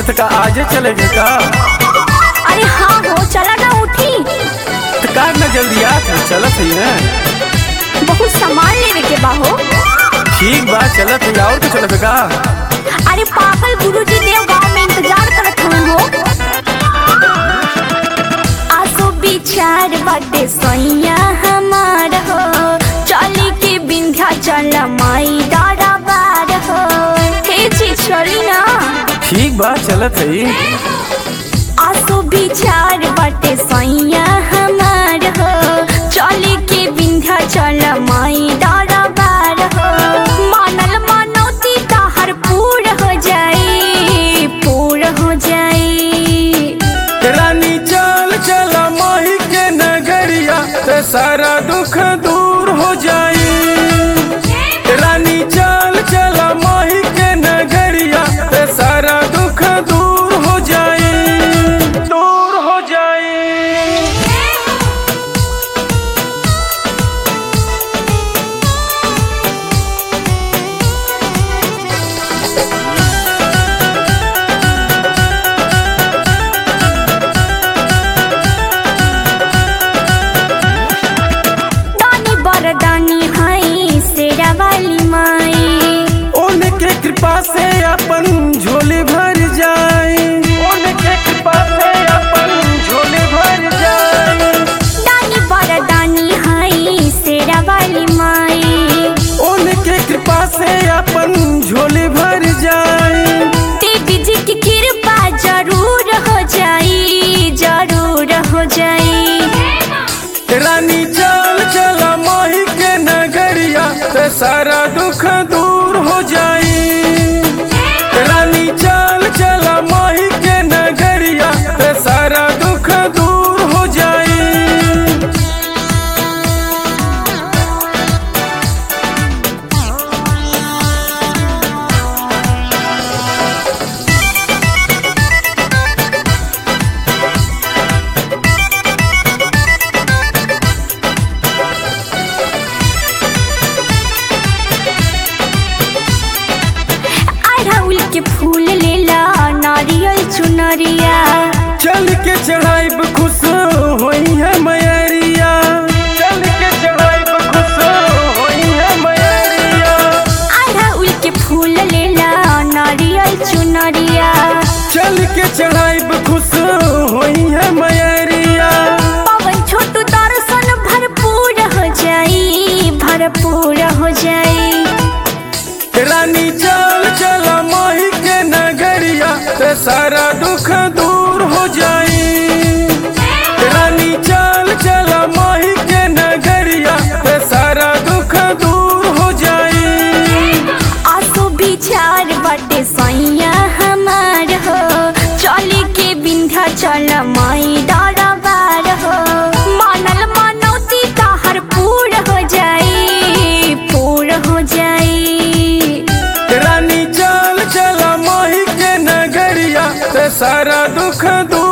तो का आजे चलेगे का अरे हाँ हो चला ना उठी तो का ना जल्दी आ तू चलत ही ना बहुत सामान लेवे के बा हो ठीक बा चलत ही और तो चलत का अरे पागल गुरुजी देव गांव में इंतजार करत हूँ हो आसो विचार बाटे सैया हमार हो चली के बिंध्या चल माई दादा बार हो हे जी चली ना ठीक बा चलत ही आसो विचार बाटे सैया हमार हो चली के बिंध्या चल माई दादा बार हो मानल मानौती ताहर पूर हो जाई पूर हो जाई रानी चल चला माही के नगरिया ते सारा दुख दूर हो जाई रानी चल चला माही के नगरिया ते सारा दुख दूर हो जाई दूर हो जाई दानी बरदानी हाई सेरा वाली माई उनके कृपा से अपन झोली भर जाए उनके कृपा से अपन झोली भर जाए दानी बरदानी हाई सेरा वाली माई उनके कृपा से अपन झोली भर जाए देवी जी की कृपा जरूर हो जाई जरूर हो जाई रानी चल चला माही के नगरिया ते सारा दुख दूर हो जाई रानी चल चला माही के नगरिया ते सारा दुख दूर हो जाई अड़हुल के फूल लेला नारियल चुनरिया चल के चढ़ाइब खुश होई है मैरिया चल के चढ़ाइब खुश होई है मैरिया अड़हुल के फूल लेला नारियल चुनरिया चल के चढ़ाइब खुश होई है मैरिया पवन छोटू दर्शन भरपूर हो जाई भरपूर हो जाई रानी चल चला माही के नगरिया ते सारा दुख दूर हो जाई रानी चल चला माही के नगरिया ते सारा दुख दूर हो जाई आसो विचार बटे सैया हमार हो चली के बिंध्या चल माई दादा बार हो मानल मानौती ताहर पूर हो जाई पूर हो जाई रानी चल चला माही के नगरिया ते सारा दुख दूर